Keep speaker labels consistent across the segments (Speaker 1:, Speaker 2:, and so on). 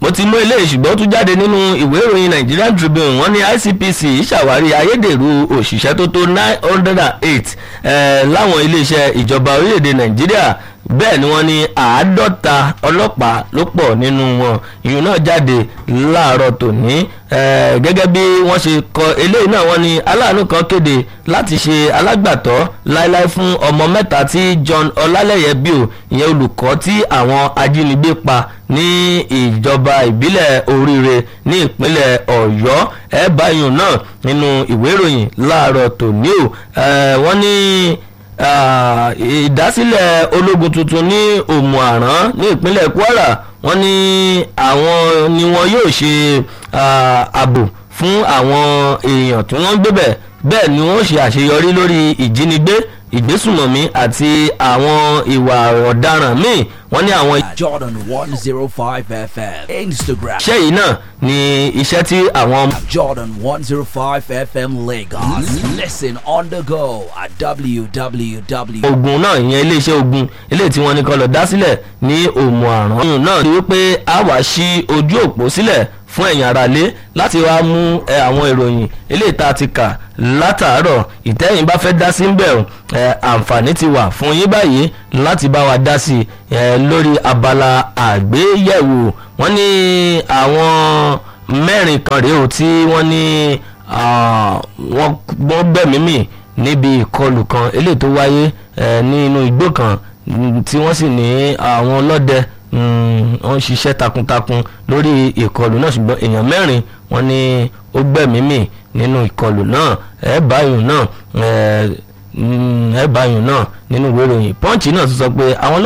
Speaker 1: bó ti mú eléyìí ṣùgbọ́n ó tún jáde nínú ìwé ìròyìn Nigerian Tribune wọ́n ní ICPC ṣàwárí ayédèrú òṣìṣẹ́ tó tó nine hundred and eight láwọn iléeṣẹ́ ìjọba orílẹ̀-èdè Nàìjíríà bẹ́ẹ̀ ni wọ́n ní àádọ́ta ọlọ́pàá ló pọ̀ nínú wọn ìyún náà jáde láàárọ̀ tòní gẹ́gẹ́ bí wọ́n ṣe kọ eléyìí náà wọ́n ní aláàánú kan kéde láti ṣe alágbàtọ́ láéláé fún ọmọ mẹ́ta tí John Ọlálẹ́yẹ bí o ìyẹn olùkọ́ tí àwọn ajínigbé pa ní ìjọba ìbílẹ̀ oríire ní ìpínlẹ̀ Ọ̀yọ́ ẹ̀ báyìí náà nínú ìwé ìròyìn láàárọ̀ tòní o wọ́n ní ìdásílẹ̀ ológun tuntun ní òmùàrán ní ìpínlẹ̀ Kwara wọ́n ní àwọn ni wọn yóò ṣe ààbò fún àwọn èèyàn tí wọ́n ń gbébẹ̀ bẹ́ẹ̀ ni wọ́n ṣe àṣeyọrí lórí ìjínigbé ìgbésùmọ̀mí àti àwọn ìwà ọ̀daràn míì wọ́n ní àwọn.
Speaker 2: Jordan one zero five FM Instagram.
Speaker 1: iṣẹ́ yìí náà ni iṣẹ́ tí àwọn.
Speaker 2: Jordan one zero five FM Lagos. Listen on the go at www.
Speaker 1: ogun náà ìyẹn iléeṣẹ́ ogun eléyìí tí wọ́n ní kó lọ dá sílẹ̀ ní òmù àrùn. oyún náà ti wípé a wá sí ojú òpó sílẹ̀ fún ẹ̀yin aráalé láti wá mú àwọn ìròyìn eléyìí tá a ti kà látàárọ̀ ìtẹ́yìn bá fẹ́ dá sí ń bẹ̀ àǹfààní ti wà fún yín báyìí láti bá wa dá sí lórí abala àgbéyẹ̀wò wọ́n ní àwọn mẹ́rin kan rèé o tí wọ́n ní wọ́n gbẹ̀mí mì níbi ìkọlù kan eléyìí tó wáyé nínú igbó kan tí wọ́n sì ní àwọn ọlọ́dẹ wọ́n ń ṣiṣẹ́ takuntakun lórí ìkọlù náà ṣùgbọ́n èèyàn mẹ́rin wọ́n ní ó gbẹ̀mí mì nínú ìkọlù náà ẹ̀ báyìí náà ẹ̀ báyìí náà nínú ìwé ìròyìn pọ́ǹchì náà tún sọ pé àwọn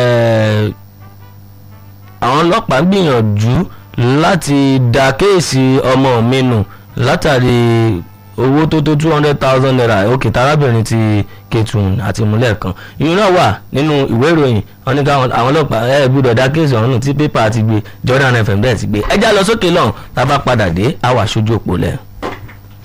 Speaker 1: ọlọ́pàá gbìyànjú láti dá kéèsì ọmọ mi nù látàrí owó tó tó two hundred thousand naira òkè tarábìnrin ti Kétùn àti ìmúlẹ̀ kan ìyún náà wà nínú ìwé ìròyìn wọn ní káwọn àwọn ọlọ́pàá ẹ gbọ́dọ̀ dá kéèsì ọ̀hún nù tí pépà ti gbé Jordan FM bẹ́ẹ̀ ti gbé ẹjá lọ sókè lọ́hùn tá a bá padà dé àwa aṣojú òpó lẹ̀.